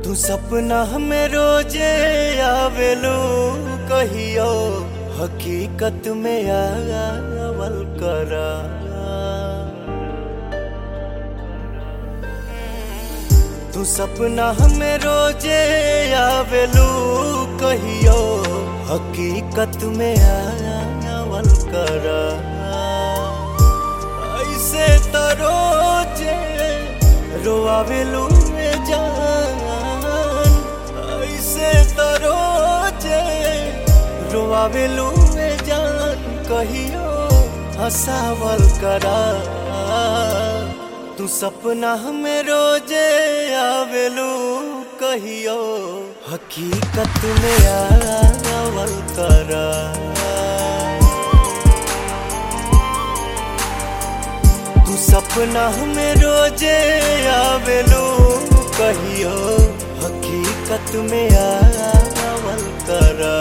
तू सपना में रोजे आवेलू कहियो हकीकत में आवल करा तू सपना में रोजे आवेलू कहियो हकीकत में आवल करा ऐसे त रोजे रोआवेलू ए जान ऐसे त रोजे रोआवेलू ए जान कहियो हंसावल करा तू सपना में रोजे आवेलू कहियो हकीकत में आवल करा तू सपना में रोजे आवेलू कहियो हकीकत में आवल करा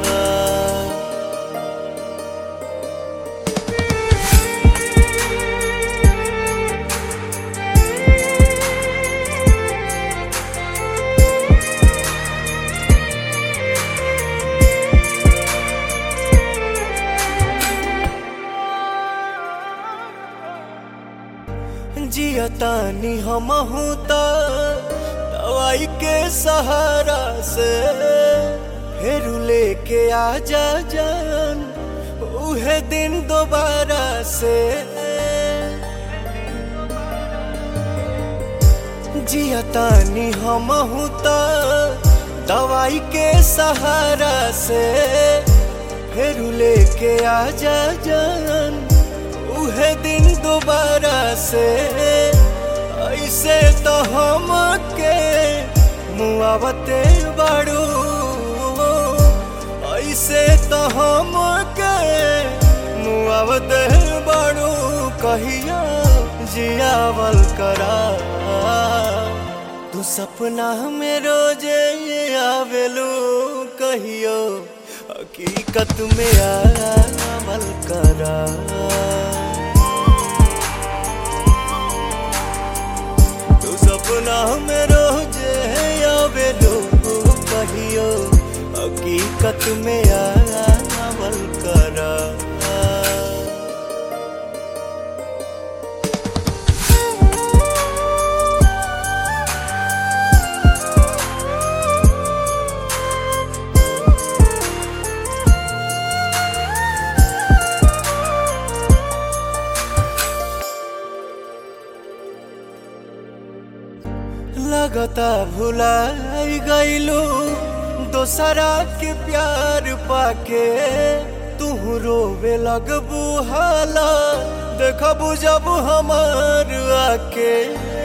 जियतानी हमहू त दवाई के सहारा से फिर लेके आ जा जान उहे दिन दोबारा से जियतानी हमहू त दवाई के सहारा से फिर लेके आ जा जान उहे दिन दोबारा से ऐसे तो हम के मुआवते बाड़ू ऐसे तो हम के मुआवते बाड़ू कहिया जियावल करा तू सपना में रोजे आवेलू कहियो हकीकत में आवल करा तू सपना में रोजे आवेलू कहियो हकीकत में आवल करा लगता भुलाई गईलू दोसरा के प्यार पाके तू रोवे लगबू हाला देखबू जब हमार आके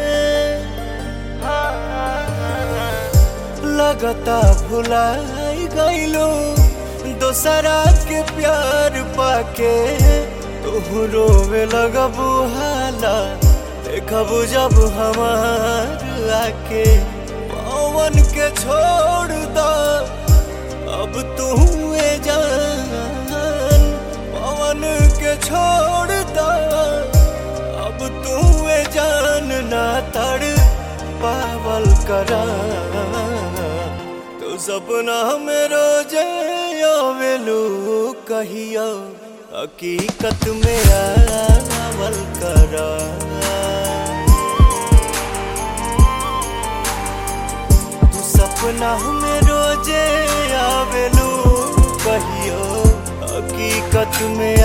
लगता भुलाई गईलू दोसरा के प्यार पाके तू रोवे लगबू हाला देखबू जब हमार आके पवन के छोड़ दा अब तू जान पवन के छोड़ दा अब तू जान ना तड़ पावल करा तो सपना में रोजे आवेलू कहियो हकीकत में आवल करा सपना में रोजे आवेलू कहियो हकीकत में